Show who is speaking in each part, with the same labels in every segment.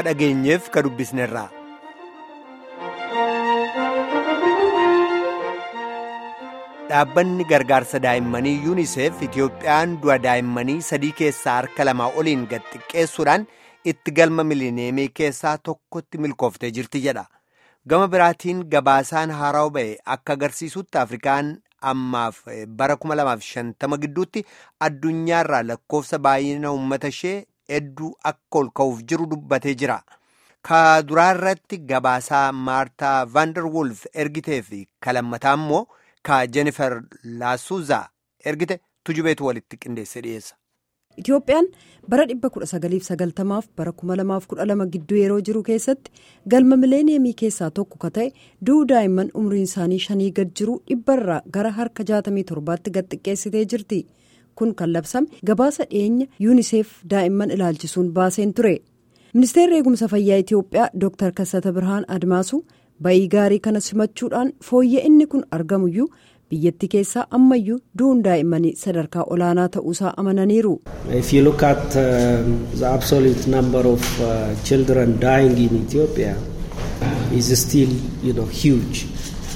Speaker 1: ka dhageenyeef ka dubbisnerra. Dhaabbanni gargaarsa daa'immanii yuuniseef Itiyoophiyaan du'a daa'immanii sadii keessaa harka lamaa oliin gad xiqqeessuudhaan itti galma milineemii keessaa tokkotti milkooftee jirti jedha. Gama biraatiin gabaasaan haaraa ba'e akka agarsiisutti Afrikaan ammaaf bara 2050 gidduutti addunyaarraa lakkoofsa baay'ina uummata ishee hedduu akka ol ka'uuf jiru dubbatee jira. Ka duraarratti gabaasaa Maartaa Vaanderwulf ergitee fi kalammataa immoo ka Jennifer Laasuuzaa ergite tujubeetu walitti qindeesse dhiyeessa.
Speaker 2: Itiyoophiyaan bara 1990 fi bara 2012 gidduu yeroo jiru keessatti galma mileeniyemii keessaa tokko ka ta'e du'uu daa'imman umriin isaanii shanii gad jiru dhibbarraa gara harka 67tti gad xiqqeessitee jirti. Kun kan labsame gabaasa dhiyeenya yuuniseef daa'imman ilaalchisuun baaseen ture. Ministeerri eegumsa fayyaa Itiyoophiyaa Dr. Kassata Birhaan Admaasuu bayii gaarii kana simachuudhaan fooyya'inni kun argamuyyuu biyyattii keessaa ammayyuu du'uun daa'immanii sadarkaa olaanaa ta'uusaa amananiiru.
Speaker 3: If you look at uh, the absolute number of uh, children dying in Ethiopia is still you know, huge.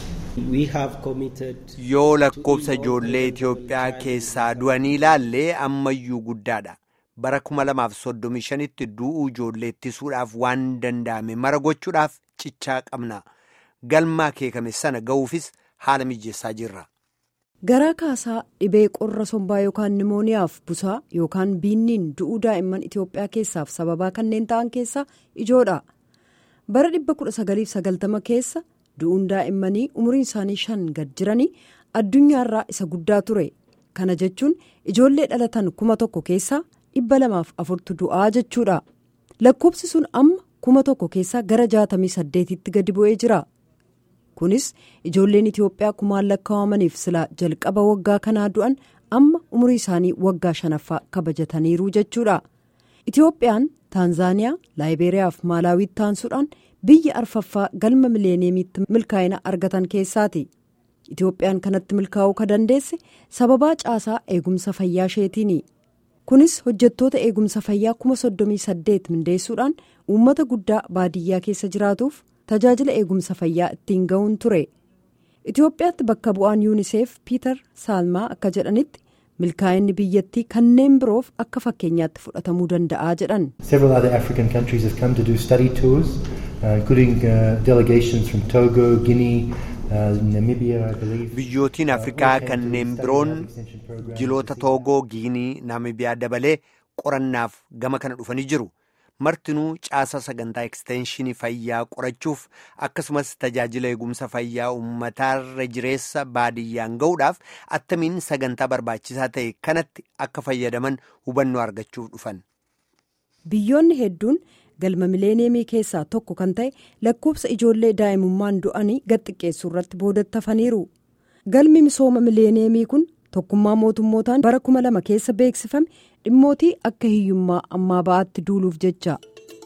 Speaker 3: We have committed.
Speaker 1: Yoo lakkoofsa ijoollee Itiyoophiyaa keessaa du'anii ilaallee ammayyuu guddaadha. Bara 2035tti du'uu ijoollee ittisuudhaaf waan danda'ame mara gochuudhaaf cichaa qabna. Galmaa keekame sana ga'uufis haala mijeessaa jirra.
Speaker 2: Garaa kaasaa dhibee qorra sombaa yookaan nimooniyaaf busaa yookaan biinniin du'uu daa'imman Itiyoophiyaa keessaaf sababaa kanneen ta'an keessaa ijoodha. Bara 1990 keessa du'uun daa'immanii umriin isaanii shan gad jiranii addunyaarraa isa guddaa ture. Kana jechuun ijoollee dhalatan kuma tokko keessaa dhibba lamaaf afurtu du'aa jechuudha. Lakkoofsi sun amma kuma tokko keessaa gara jaatamii saddeetitti gadi bu'ee jira. kunis ijoolleen Itiyoophiyaa kumaan lakkaawamaniif silaa jalqaba waggaa kanaa du'an amma umurii isaanii waggaa shanaffaa kabajataniiru jechuudha. Itiyoophiyaan Taanzaaniyaa, Laayiberiyaa fi Maalaawiitti taansuudhaan biyya arfaffaa galma mileeniyemiitti milkaa'ina argatan keessaati. Itiyoophiyaan kanatti milkaa'uu ka dandeesse sababaa caasaa eegumsa fayyaa isheetiini. Kunis hojjettoota eegumsa fayyaa kuma soddomii saddeet mindeessuudhaan uummata guddaa baadiyyaa keessa jiraatuuf. tajaajila eegumsa fayyaa ittiin ga'uun ture itiyoophiyaatti bakka bu'aan yuuniseef piiter saalmaa akka jedhanitti milkaa'inni biyyattii kanneen biroof akka fakkeenyaatti fudhatamuu danda'a jedhan.
Speaker 4: several other african countries have come to do study tours uh, including uh, delegations from togo guinea.
Speaker 1: biyyootiin afrikaa kanneen biroon jiloota toogoo giinii naamibiyaa dabalee qorannaaf gama kana dhufanii jiru. martinuu caasaa sagantaa ekstenshinii fayyaa qorachuuf akkasumas tajaajila eegumsa fayyaa uummataarra jireessa baadiyyaan ga'uudhaaf attamiin sagantaa barbaachisaa ta'e kanatti akka fayyadaman hubannoo argachuuf dhufan.
Speaker 2: biyyoonni hedduun galma mileeniyemii keessaa tokko kan ta'e lakkoofsa ijoollee daa'imummaan du'anii gad xiqqeessuu irratti boodattafaniiru galmi misooma mileeniyemii kun tokkummaa mootummootaan bara kuma lama keessa beeksifame dhimmootii akka hiyyummaa ammaa ba'aatti duuluuf jecha.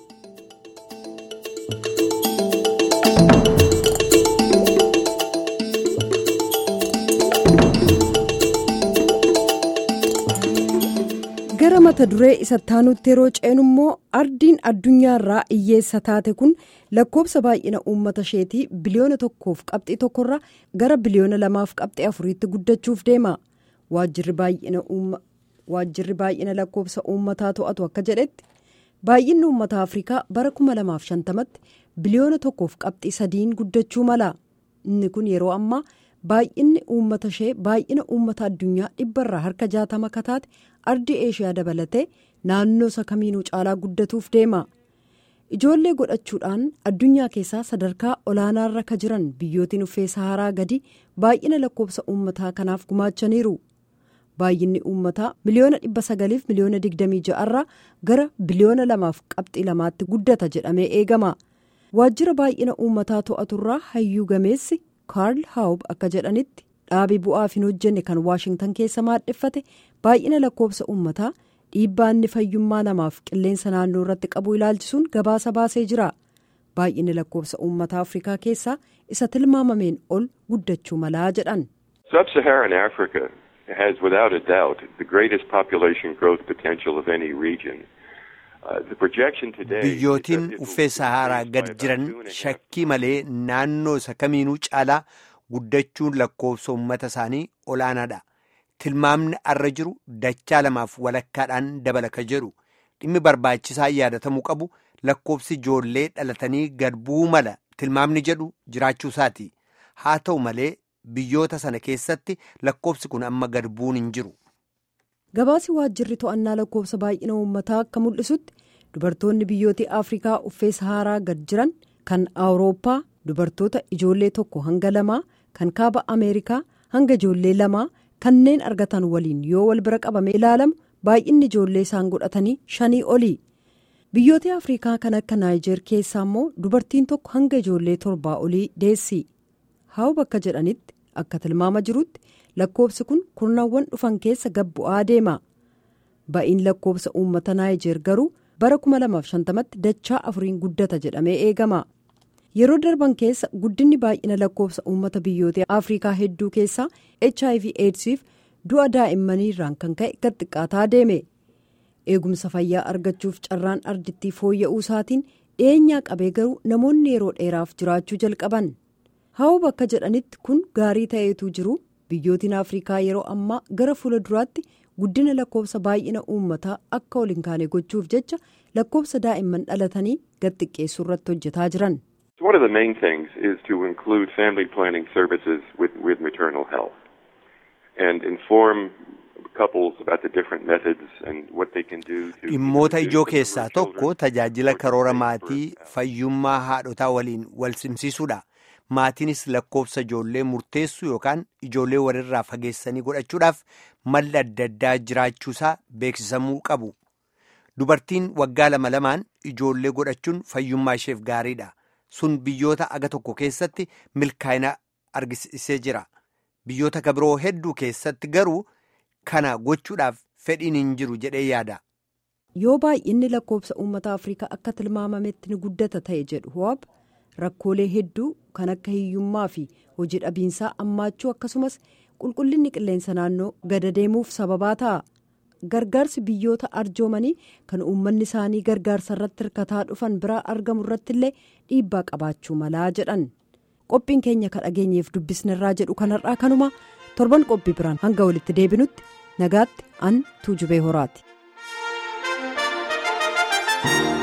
Speaker 2: gara mata duree isa taanutti yeroo ceenu immoo ardiin addunyaarraa hiyyeessa taate kun lakkoofsa baay'ina uummata isheetii biliyoona tokkoof qabxii tokkorraa gara biliyoona lamaaf qabxii afuriitti guddachuuf deema waajjirri baay'ina lakkoofsa uummataa to'atu akka jedhetti baay'inni uummata afrikaa bara 2050tti biliyoona tokkoof qabxii sadiin guddachuu mala inni kun yeroo ammaa baay'inni uummata ishee baay'ina uummata addunyaa dhibbarraa harka jaatama kataate ardii eeshiyaa dabalatee naannoo isa kamiinuu caalaa guddatuuf deema ijoollee godhachuudhaan addunyaa keessaa sadarkaa olaanaarra ka jiran biyyootiin uffee saharaa gadi baay'ina lakkoofsa uummataa kanaaf gumaachaniiru baay'inni uummataa miliyoona dhibba sagaliif miliyoona digdamii ja'arraa gara biliyoona lamaaf qabxii lamaatti guddata jedhamee eegama waajjira baay'ina uummataa to'aturraa hayyuu gameessi kaarl haawub akka jedhanitti dhaabii bu'aaf hin hojjenne kan waashingtan keessa maadheffate baay'ina lakkoofsa uummataa dhiibbaa inni fayyummaa namaaf qilleensa naannoo irratti qabu ilaalchisuun gabaasa baasee jira baay'inni lakkoofsa uummataa afrikaa keessaa isa tilmaamameen ol guddachuu malaa jedhan.
Speaker 5: Sub-Saharan Africa has without a doubt the greatest population growth potential of any region.
Speaker 1: biyyootiin uffee saharaa gad jiran shakkii malee naannoo isa kamiinuu caalaa guddachuun lakkoofsa uummata isaanii olaanaadha tilmaamni arra jiru dachaa lamaaf walakkaadhaan dabalaka jedhu dhimmi barbaachisaa yaadatamuu qabu lakkoofsi ijoollee dhalatanii gad bu'uu mala tilmaamni jedhu jiraachuusaati haa ta'u malee biyyoota sana keessatti lakkoofsi kun amma gad bu'uun hin jiru.
Speaker 2: gabaasi waajjirri to'annaa lakkoofsa baay'ina uummataa akka mul'isutti dubartoonni biyyoota afrikaa uffee saharaa gad jiran kan awurooppaa dubartoota ijoollee tokko hanga lamaa kan kaaba ameerikaa hanga ijoollee lamaa kanneen argatan waliin yoo wal bira qabame ilaalamu baay'inni ijoollee isaan godhatanii shanii oli biyyoota afrikaa kan akka naayijeer keessaa immoo dubartiin tokko hanga ijoollee torbaa olii deessi haa bakka jedhanitti akka tilmaama jirutti. lakkoofsi kun kurnaawwan dhufan keessa gad bu'aa deema ba'iin lakkoofsa uummata naayijeer garuu bara 2050tti dachaa afuriin guddata jedhamee eegama yeroo darban keessa guddinni baay'ina lakkoofsa uummata biyyoota afrikaa hedduu keessaa hiv aidsiif du'a daa'immanii irraan kan ka'e gad xiqqaataa deeme eegumsa fayyaa argachuuf carraan ardittii fooyya'uu isaatiin dhiyeenyaa qabee garuu namoonni yeroo dheeraaf jiraachuu jalqaban haa bakka jedhanitti kun gaarii ta'eetu jiru. biyyootiin afrikaa yeroo ammaa gara fuula duraatti guddina lakkoofsa baay'ina uummataa akka ol hin kaane gochuuf jecha lakkoofsa daa'imman dhalatanii gad xiqqeessuu irratti hojjetaa jiran.
Speaker 5: One of the main things is to include family planning services with, with maternal health and inform couples about the different methods and what they can do to.
Speaker 1: Dhimmoota ijoo keessaa tokko tajaajila karoora maatii fayyummaa haadhotaa waliin wal simsiisuudha. maatiinis lakkoofsa ijoollee murteessuu yookaan ijoollee walirraa fageessanii godhachuudhaaf malli adda addaa jiraachuusaa beeksisamuu qabu dubartiin waggaa lama lamaan ijoollee godhachuun fayyummaa isheef gaariidha sun biyyoota aga tokko keessatti milkaa'ina argisiisee jira biyyoota kabiroo hedduu keessatti garuu kana gochuudhaaf fedhiin hin jiru jedhee yaada.
Speaker 2: yoo baay'inni lakkoofsa uummata afrikaa akka tilmaamametti ni guddata ta'e jedhu ho'ab. rakkoolee hedduu kan akka hiyyummaa fi hojii dhabiinsaa ammaachuu akkasumas qulqullinni qilleensa naannoo gada deemuuf sababaa ta'a gargaarsi biyyoota arjoomanii kan uummanni isaanii gargaarsa irratti hirkataa dhufan biraa argamu irratti illee dhiibbaa qabaachuu malaa jedhan qophiin keenya ka dhageenyeef dubbisnerraa jedhu kanarraa kanuma torban qophii biraan hanga walitti deebinutti nagaatti an tuujubee horaati.